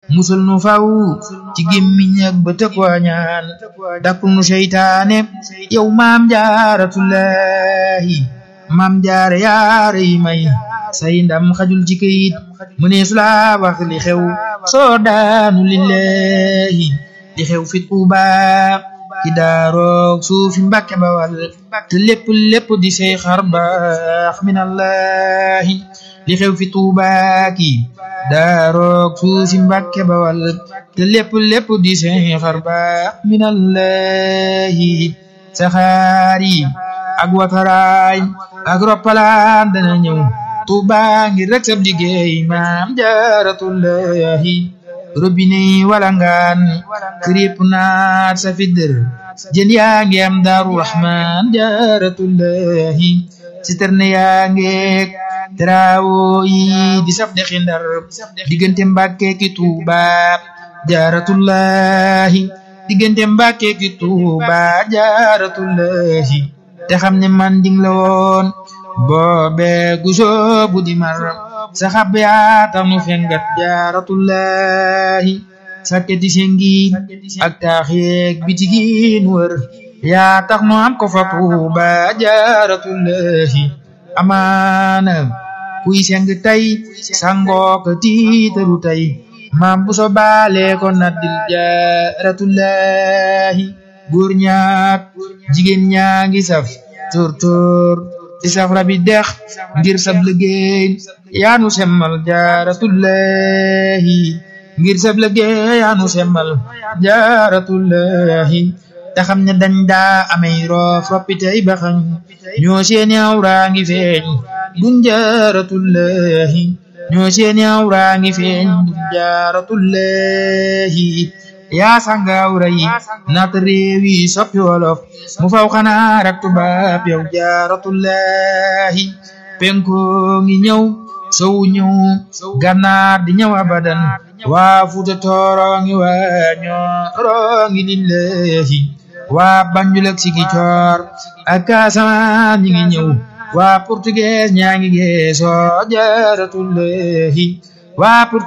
musul nu faw ci gémmiñ ak bët ak wañaan dakkul nu seytaane yow maam jaaratullahi maam jaare yaare yi may say ndam xajul ci këyit mu ne su la wax li xew soo daanu lillahi li xew fi Tuuba ci daaroog suufi mbàkke bawal te lépp lépp di say xar baax minallahi li xew fi Tuuba ki daaroog suufi mbàkke bawal te lépp lépp di say xar baax minallahi saxaar yi ak wataraay ak roppalaan dana ñëw Tuuba ngir rek sab liggéey maam jaaratullahi robinet yi walangaan kirip naat sa fidër jën yaa ngi am daaru rahman jaaratullahi citerne yaa ngeek trawo yi di saf dexi ndar diggante mbàkke ki tuuba jaaratullahi diggante mbàkke ki tuuba jaaratullahi te xam ne man ding la woon boobe gusoo bu di mar saxab yaa tax nu fengat jaaratullahi sakketi sengi ak taax yeeg bitigin wër yaa tax nu am ko fa Tuuba jaaratullahi amaana kuy seng tey sangoo ko tiitaru tey maam bu so baale ko naddil jaaratullahi góor ñaak jigéen ñaa ngi saf tóor-tóor di saf rabi dex ngir sab liggéey yaanu semmal jaaratullahi ngir sab liggéey yaanu semmal jaaratullahi te xam ne dañ daa amey roof roppitey baxañ ñoo seeni awraa ngi feeñ dun jaaratullahi ñoo seeni awraa ngi feeñ dun jaaratullahi yaa sanga awra yi naat réew yi soppi wolof mu faw xanaa rak tubaab yow jaaratullahi penko ngi ñëw sow ñëw gànnaar di ñëw abadan waa fuuta tooro ngi waa ñooro ngi lillahi waa banjul ak sigi coor ak Casamance ñi ngi ñëw waa portugais ñaa ngi geesoo jaaratullahi waa